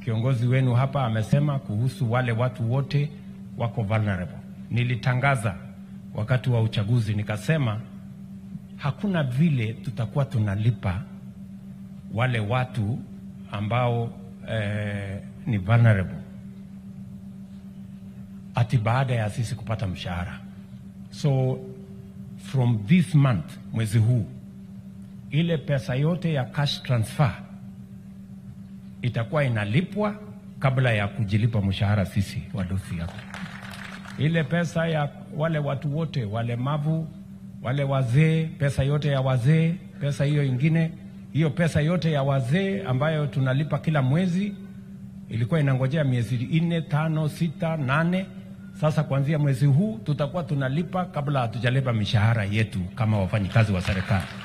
kiongozi wenu hapa amesema kuhusu wale watu wote wako vulnerable. Nilitangaza wakati wa uchaguzi nikasema hakuna vile tutakuwa tunalipa wale watu ambao eh, ni vulnerable ati baada ya sisi kupata mshahara. So from this month, mwezi huu, ile pesa yote ya cash transfer itakuwa inalipwa kabla ya kujilipa mshahara sisi wadosi hapa. Ile pesa ya wale watu wote walemavu, wale wazee, pesa yote ya wazee, pesa hiyo ingine, hiyo pesa yote ya wazee ambayo tunalipa kila mwezi ilikuwa inangojea miezi nne, tano, sita, nane. Sasa kuanzia mwezi huu tutakuwa tunalipa kabla hatujalipa mishahara yetu kama wafanyikazi wa serikali.